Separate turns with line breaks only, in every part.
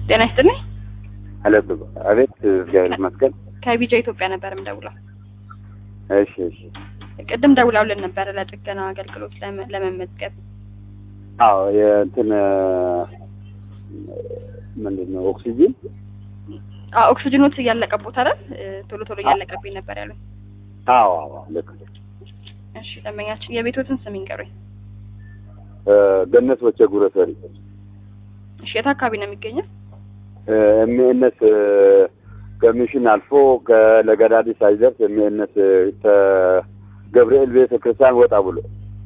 ጤና ይስጥልኝ።
አለ አቤት፣ እግዚአብሔር ይመስገን።
ከቢጃ ኢትዮጵያ ነበር የምደውለው።
እሺ እሺ።
ቅድም ደውላውልን ነበረ ለጥገና አገልግሎት ለመ- ለመመዝገብ።
አዎ የእንትን ምንድን ነው ኦክሲጂን
አዎ ኦክሲጅኖት እያለቀቦት አይደል? እ፣ ቶሎ ቶሎ እያለቀብኝ ነበር ያሉኝ።
አዎ አዎ ልክ ነው።
እሺ ደንበኛችን የቤቶትን ስም ይንገሩኝ።
እ፣ ገነት ወቸ ጉረሰሪ
እሺ የት አካባቢ ነው የሚገኘው?
ኤምኤንኤስ ከሚሽን አልፎ ከለገዳዲ ሳይደርስ ኤምኤንኤስ ገብርኤል ቤተ ክርስቲያን ወጣ ብሎ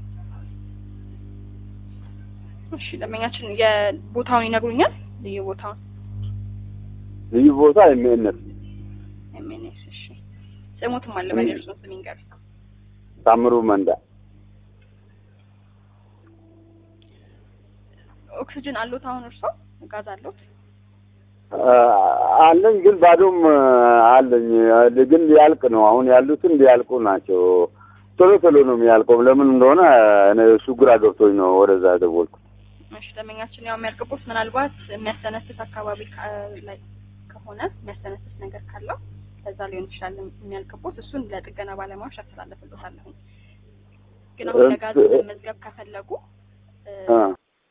እሺ ደንበኛችን የቦታውን ይነግሩኛል? ልዩ ቦታውን
ልዩ ቦታ ኤምኤንኤስ
ኤምኤንኤስ። እሺ ስሙትም አለ በል የእርስዎን ስም ይንገሩኝ።
ታምሩ መንዳ
ኦክሲጅን አሎት አሁን እርስዎ? ጋዝ አሎት?
አ፣ አለኝ ግን ባዶም አለኝ ግን ሊያልቅ ነው። አሁን ያሉትን ሊያልቁ ናቸው። ቶሎ ቶሎ ነው የሚያልቀው። ለምን እንደሆነ እኔ እሱ ግራ ገብቶኝ ነው ወደዛ ደወልኩት።
እሺ ደንበኛችን ያው የሚያልቅቦት ምናልባት የሚያስተነፍስ አካባቢ ካ- ላይ ከሆነ የሚያስተነፍስ ነገር ካለው ከዛ ሊሆን ይችላል የሚያልቅቦት። እሱን ለጥገና ባለሙያዎች አስተላልፍሎታለሁ። ግን አሁን ለጋዝ መመዝገብ ከፈለጉ እ፣
አ፣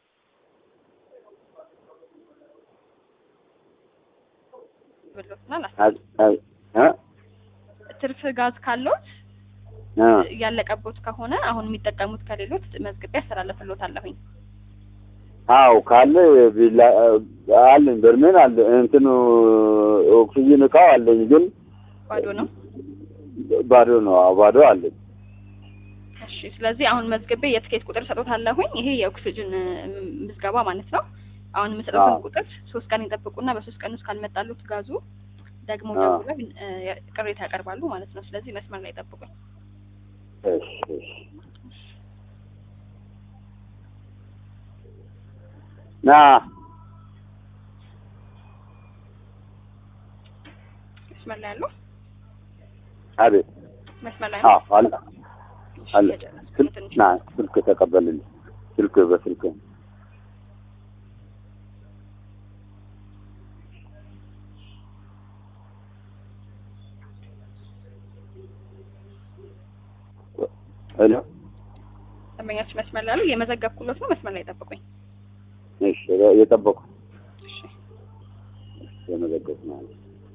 ብሎትናል።
አ- አ- አ፣
ትርፍ ጋዝ ካለዎት
አ፣
ያለቀቦት ከሆነ አሁን የሚጠቀሙት ከሌሎት መዝግቤ ያስተላልፍሎታለሁኝ።
አዎ ካለ ቢላ አለኝ በርሜን አለ እንትኑ ኦክሲጂን እቃው አለኝ ግን
ባዶ ነው።
ባዶ ነው። አዎ ባዶ አለኝ።
እሺ ስለዚህ አሁን መዝግቤ የትኬት ቁጥር ሰጦታለሁኝ። ይሄ የኦክሲጅን እ፣ ምዝገባ ማለት ነው። አሁን የምሰጡትን
አዎ።
ቁጥር ሶስት ቀን ይጠብቁና በሶስት ቀን ውስጥ ካልመጣሉት ጋዙ ደግሞ
አዎ።
ደውለው እ፣ ቅሬታ ያቀርባሉ ማለት ነው። ስለዚህ መስመር ላይ ጠብቁኝ።
እሺ እሺ። ና
መስመር ላይ ያለው
አቤት።
መስመር ላይ ነው።
አዎ አለ
እሺ፣
አለ
የጨረስኩ
ስልክ
ትንሽ
ና ስልክ ተቀበልልኝ። ስልክ በስልክ ሄሎ
ደንበኛችን መስመር ላይ ያሉ የመዘገብኩሎት ነው። መስመር ላይ ጠብቁኝ።
እሺ የጠበቁ
እሺ
የመዘገብ ማለት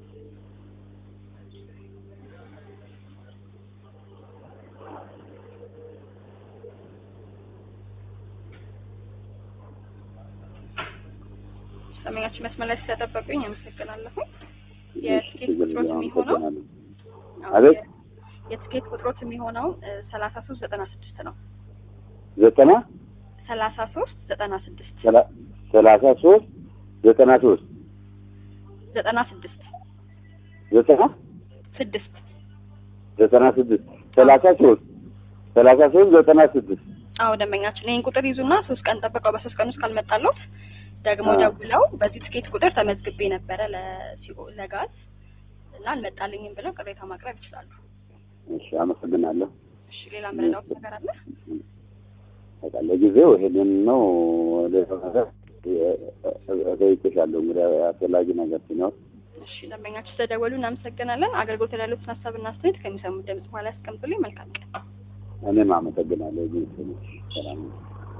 ደንበኛችን መስመር ላይ ስለጠበቁኝ አመሰግናለሁ። የትኬት ቁጥሮት የሚሆነው
አቤት
የትኬት ቁጥሮት የሚሆነው ሰላሳ ሶስት ዘጠና ስድስት ነው።
ዘጠና
ሰላሳ ሶስት ዘጠና ስድስት
ሰላ- ሰላሳ ሶስት ዘጠና ሶስት
ዘጠና ስድስት
ዘጠና
ስድስት
ዘጠና ስድስት ሰላሳ ሶስት ሰላሳ ሶስት ዘጠና ስድስት
አዎ ደንበኛችን ይህን ቁጥር ይዙና ሶስት ቀን ጠብቀው በሶስት ቀን ውስጥ ካልመጣለት ደግሞ
አዎ።
ደውለው በዚህ ትኬት ቁጥር ተመዝግቤ ነበረ ለሲኦ ለጋዝ እና አልመጣልኝም ብለው ቅሬታ ማቅረብ ይችላሉ።
እሺ አመሰግናለሁ።
እሺ ሌላ ምንለው ነገር አለ?
በቃ ለጊዜው ይሄንን ነው። ሌላ ነገር እጠይቅሻለሁ እንግዲህ አስፈላጊ ነገር ሲኖር
እሺ ደንበኛችን ስለደወሉ እናመሰግናለን። አገልግሎት ላይ ያሉትን ሀሳብና አስተያየት ከሚሰሙት ድምጽ በኋላ ያስቀምጡልኝ። መልካም ቀን።
እኔም አመሰግናለሁ። ግን ሰላም ነው።